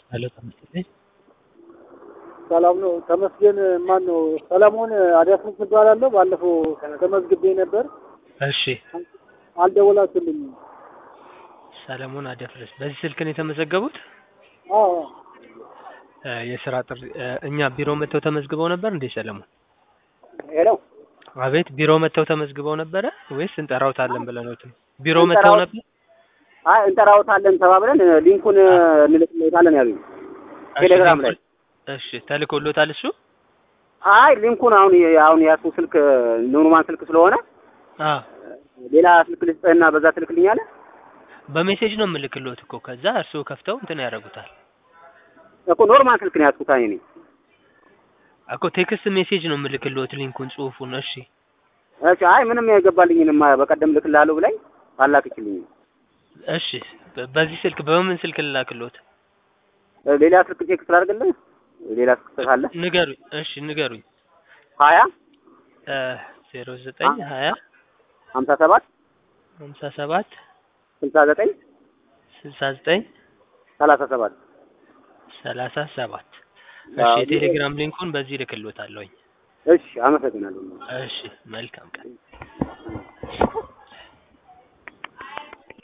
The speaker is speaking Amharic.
ሄሎ ተመስገን ሰላም ነው። ተመስገን ማን ነው? ሰለሞን አዲያስሙት እባላለሁ። ባለፈው ተመዝግቤ ነበር፣ እሺ አልደወላችሁልኝም። ሰለሞን አደፍርስ በዚህ ስልክ ነው የተመዘገቡት? አዎ እ የስራ ጥሪ እ እኛ ቢሮ መጥተው ተመዝግበው ነበር እንዴ ሰለሞን? ሄሎ አቤት ቢሮ መጥተው ተመዝግበው ነበረ ወይስ እንጠራውታለን ብለውት ነው? ቢሮ እንጠራው- መጥተው ነበር? አይ እንጠራውታለን ተባብለን እ ሊንኩን እ እንልክለታለን ያሉኝ ቴሌግራም ላይ። እሺ ተልኮሎታል እሱ? አይ ሊንኩን አሁን የ- አሁን የያዝኩት ስልክ እ ኖርማል ስልክ ስለሆነ አ ሌላ ስልክ ልስጥህና በዛ ትልክልኛለህ በሜሴጅ ነው የምልክሎት እኮ ከዛ እርስዎ ከፍተው እንትን ያደርጉታል እኮ ኖርማል ስልክ ነው ያዝኩት እኔ። እኮ ቴክስት ሜሴጅ ነው የምልክሎት ሊንኩን ጽሁፉን እሺ እሺ አይ ምንም የገባልኝንም በቀደም ልክልሃለሁ ብላኝ አላክችልኝም። እሺ በ- በዚህ ስልክ በምን ስልክ ልላክሎት እ ሌላ ስልክ ቼክ ስላደርግልህ ሌላ ስልክ ካለ ንገሩኝ እሺ ንገሩኝ ሀያ እ ዜሮ ዘጠኝ ሀያ ሀምሳ ሰባት ሀምሳ ሰባት ስልሳ ዘጠኝ ስልሳ ዘጠኝ ሰላሳ ሰባት ሰላሳ ሰባት እሺ አዎ፣ የቴሌግራም ሊንኩን በዚህ ልክሎታለሁኝ እሺ አመሰግናለሁ። እሺ መልካም ቀን